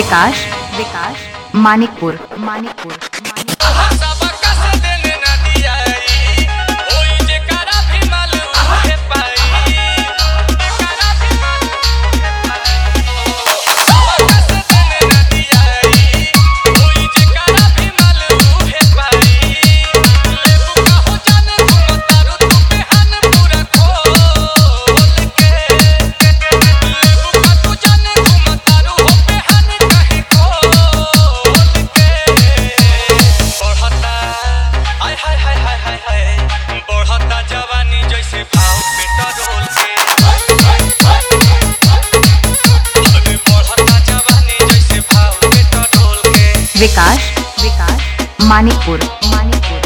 विकास विकास मानिकपुर मानिकपुर सबका से देने ना दियाई ओई जे करा भी मालूम है पाई करा भी मालूम है पाई सबका से देने ना दियाई ओई जे करा भी मालूम है पाई लेबू का हो जाने घूम तारू तू बेहन पूरा खोल के लेबू का तू जाने घूम तारू हो बेहन कहीं खोल के बढ़ता आय हाय हाय हाय हाय हाय बढ़ता जवानी जैसे भाव पेट्रोल के अरे बढ़ता जवानी जैसे भाव पेट्रोल के विकास विकास मानिकपुर मानिकपुर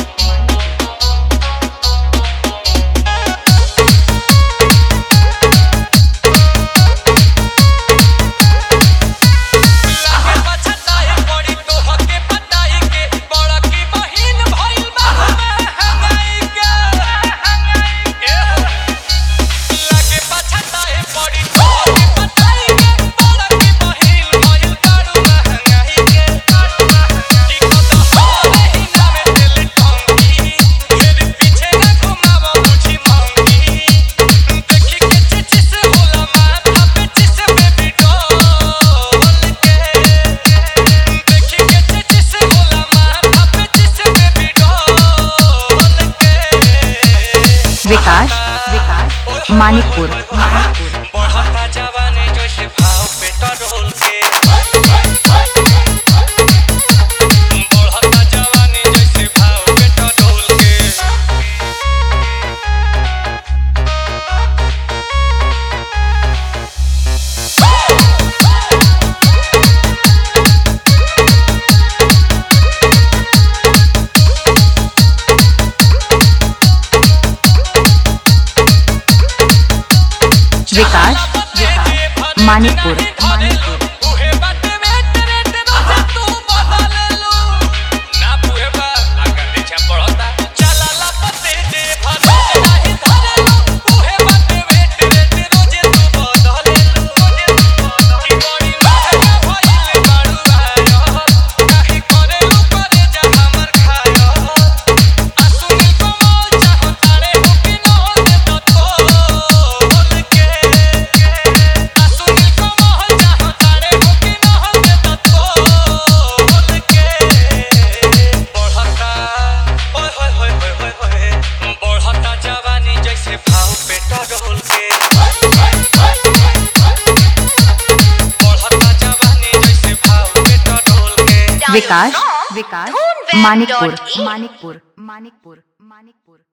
लागे पछताए पड़ी तोहके पटाई के बड़ा की बहिन भइल बा महंगाई के ए हो लागे पछताए पड़ी तोहके पटाई के बड़ा की बहिन भइल बारू महंगाई के की कत होले ही नामे तेल टंकी मेरे पीछे न घुमावा मुझी मांगी देखी के चिचिस होला माथा पे चिस बेबी डॉल के देखी के चिचिस होला माथा पे चिस बेबी डॉल के विकास विकास मानिकपुर मानिकपुर बढ़ता जवानी जैसे भाव पेट्रोल के बढ़ता जवानी जैसे भाव पेट्रोल के विकास विकास मानिकपुर मानिकपुर उहे बाटे में तेरे तेरे तू बदल लो ना पुहे बा आगे पीछे पड़ता चला ला पते दे भले नहीं धरे लो उहे बाटे में तेरे तेरे तू बदल लो की बड़ी महंगा भइल बारू आयो काहे करे लो करे जा हमर खायो आ सुनील कमल चाहो तारे हो कि न हो दे तो तोल के आ सुनील कमल चाहो तारे हो कि न हो दे तो तोल के बढ़ता ओए होए होए होए होए होए बढ़ता जवानी जैसे भाव पेट्रोल के बढ़ता जवानी जैसे भाव पेट्रोल के विकास विकास मानिकपुर मानिकपुर मानिकपुर मानिकपुर